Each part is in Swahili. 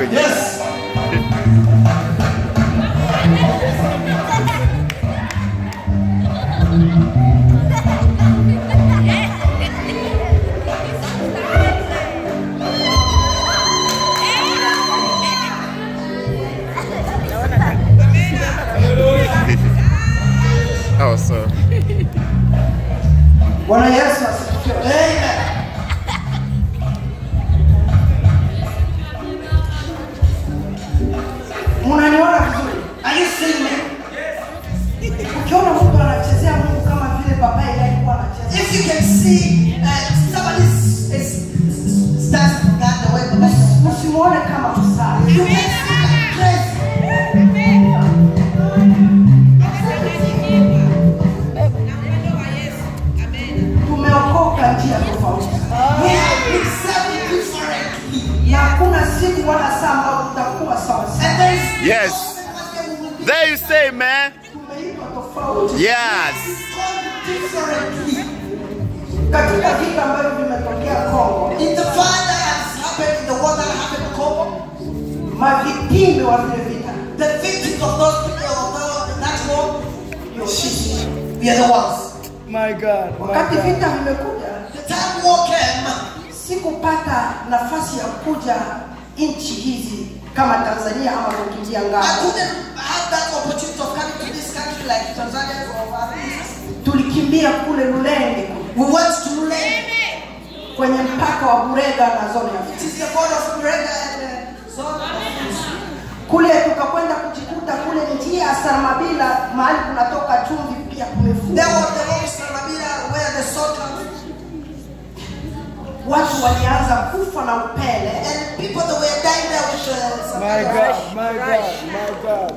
kwenye Yes. oh, so Bwana Yesu asifiwe. Amen. Mnaniona vizuri? Are you seeing me? Ukiona mtu anachezea Mungu kama vile baba yake alikuwa anacheza. If you can see uh, somebody is, is, is stands for God the way the Msi- Msimuone kama msali. You can see like crazy. Tumeokoka njia tofauti. We have been serving differently. Na hakuna siku wala saa ambayo tutakuwa sawa sawa. And there is Yes. one day we will be there you say, man. Tumeitwa tofauti. Yes. called differently. Katika vita ambavyo vimetokea Kongo, In the fire that has happened, in the war that happened in Congo, mavitimbi wa vile vita the victims of those people of the, that war, ndio sisi. we are the ones. My God. My Wakati God. vita vimekuja, The time war came, sikupata nafasi ya kuja nchi hizi kama Tanzania ama kukimbia I ngao. couldn't have that opportunity of coming to this country like Tanzania or others. Tulikimbia kule Lulenge We went to Lulenge. kwenye mpaka wa Burega na zone ya It Fizi. is the border of Burega and uh, zone of Fizi. Kule tukakwenda kujikuta kule njia ya Sarmabila, mahali kunatoka chumvi pia There kumefungwa. was the road Salamina where the salt comes. Watu walianza kufa na upele, And people that were dying there with uh, some My kind of- God. My God. My God.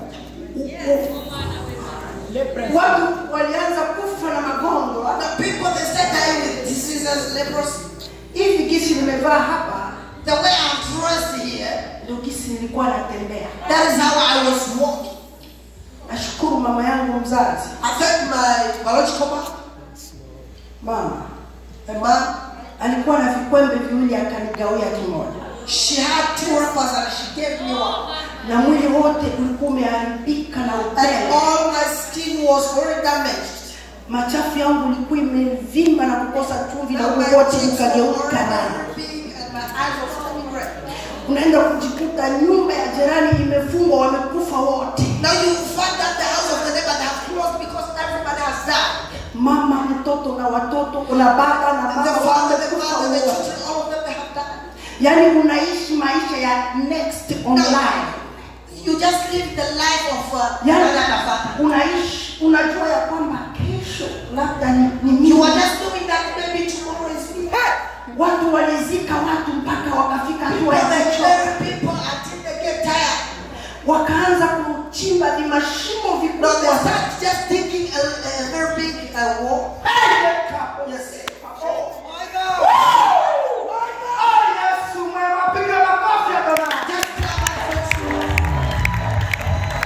watu walianza kufa na magonjwa. The people they start dying with diseases, leprosy. Hivi gisi nimevaa hapa The way I'm dressed here, ndio gisi nilikuwa natembea. that is how I was walking. Nashukuru mama yangu mzazi, I thank my biological mother, mama my mom. alikuwa na vikwembe viwili akanigawia kimoja, She had two wrappers and she gave me one. na mwili wote ulikuwa umeharibika na And upele. all my skin was very damaged. Machafu yangu ilikuwa imevimba na kukosa chumvi, na And my huu wote cheeks were ukageuka very damu. big and my eyes were turning red. Unaenda kujikuta nyumba ya jirani imefungwa, wamekufa wote. Now you find that the house of the neighbor they have closed because everybody has died. Mama, mtoto na watoto, kuna baba na And the mama father, the wamekufa mother, the wote. children, all of them they have died. Yaani unaishi maisha ya next online. You just live the life of uh, Yaani another unaishi unajua ya kwamba kesho labda ni, ni You mimi. are just doing that maybe tomorrow is me. Watu walizika watu mpaka wakafika hatua ya But they kuchoka, bury people until they get tired. wakaanza kuchimba vimashimo No, they vikubwa start just digging a, a very big uh, wall. Yes. Oh my God. Oh, Yesu mwema, piga makofi ya Bwana. Just clap and praise God.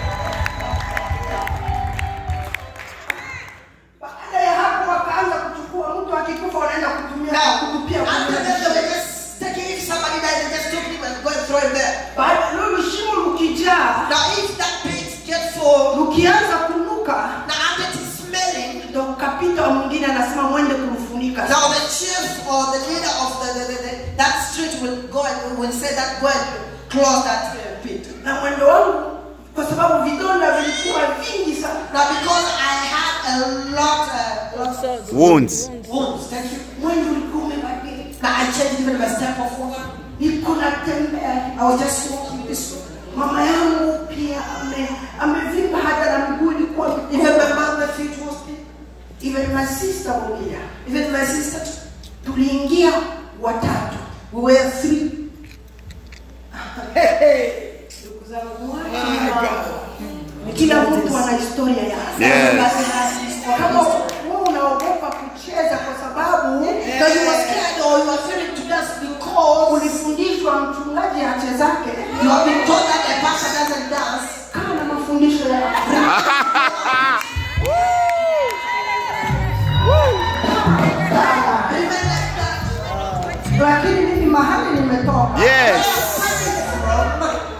Baada ya hapo wakaanza kuchukua mtu akikufa wanaenda kutumia Now, kutupia after kwenye that, they shimo. were just taking, if somebody died, they just took him and go and throw him there. Baada lulu shimo lukijaa Now, if that pit gets full, lukianza kunuka now after it is smelling, ndo kapita wa mwingine anasema mwende kumfunika now the chief or the leader of the, the, the, the that street will go and will say that go and close that uh, pit. na mwendo wangu kwa sababu vidonda vilikuwa vingi sana Now, because I had a lot, uh, lot of Wounds. wounds, thank you. mwendo ulikuwa umebadilika Now, I changed even my step of walk. niko natembea I was just walking this way. mama yangu pia ame amevimba hata na miguu ilikuwa Even my mikubwa. mom, my feet was big. even my sister Mulia Even my sister, too. tuliingia watatu we were three. ndugu zangu kila mtu ana historia yake Yes. Everybody has his own kama history. wewe unaogopa kucheza kwa sababu Now you are scared or you are fearing to dance because ulifundishwa mchungaji achezake you have been told that a pastor doesn't dance. kaa na mafundisho yako Remain like that. lakini mimi mahali nimetoka Yes. Where are you from?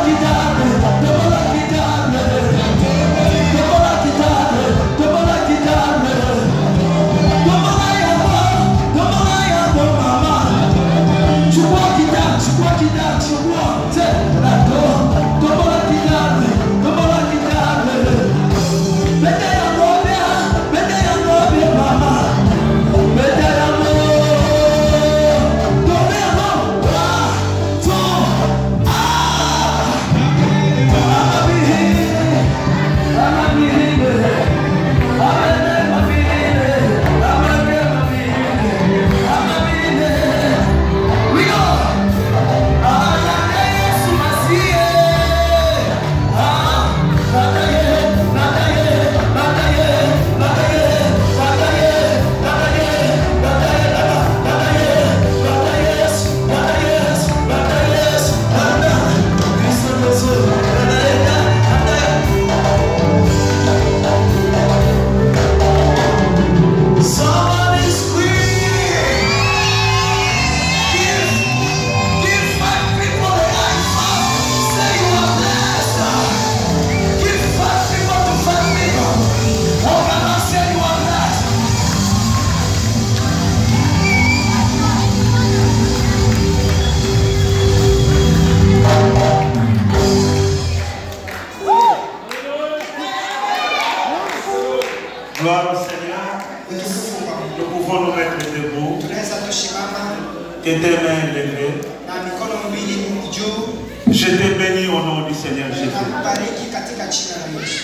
Somebody scream! Give, give five people a high five. Say you are blessed. Give five people to five people. Oh, can I say you are blessed? Gloire au Seigneur. Nous pouvons nous mettre debout tunaweza tusimama et tes mains levées. na mikono miwili juu Je te bénis au nom du Seigneur Jésus. na kubariki katika jina la Yesu.